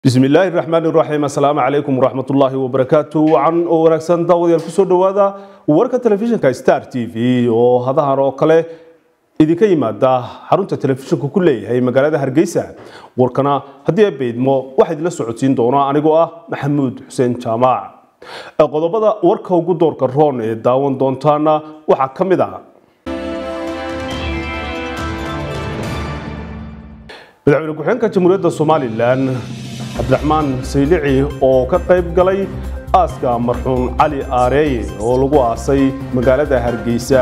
bismi illaahi raxmaan iraxiim assalaamu calaykum waraxmatullaahi wabarakaatu wacan oo wanaagsan daawadayaal kusoo dhowaada warka telefishinka star t v oo hadahan oo kale idinka yimaada xarunta telefishinku ku leeyahay magaalada hargeysa warkana haddii ay beydmo waxaa idinla socodsiin doona anigoo ah maxamuud xuseen jaamac qodobada warka ugu doorka roon ee daawan doontaana waxaa ka mid ah madaxweyne ku-xigeenka jamhuuriyadda somalilan cabdiraxmaan saylici oo ka qayb galay aaska marxuum cali aareeye oo lagu aasay magaalada hargeysa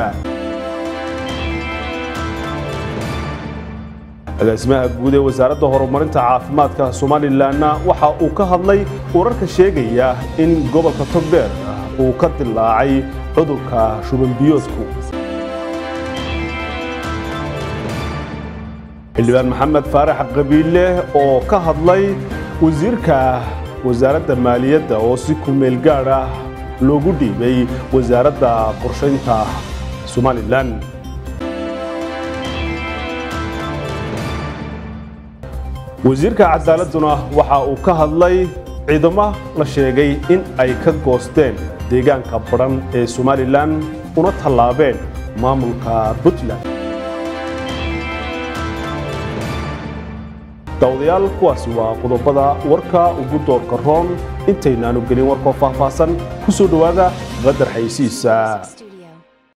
agaasimaha guud ee wasaaradda horumarinta caafimaadka somalilanna waxa uu ka hadlay wararka sheegaya in gobolka togdheer uu ka dilaacay cudurka shubanbiyoodku xildhibaan maxamed faarax qabiile oo ka hadlay wasiirka wasaaradda maaliyadda oo si kumeel gaad ah loogu dhiibay wasaaradda qorshaynta somalilan wasiirka cadaaladuna waxa uu ka hadlay ciidamo la sheegay in ay ka goosteen deegaanka badhan ee somalilan una tallaabeen maamulka puntland daawadayaal kuwaasi waa qodobada warka ugu doorka roon intaynaanu gelin warkoo faahfaahsan ku soo dhowaada qadar xaysiisa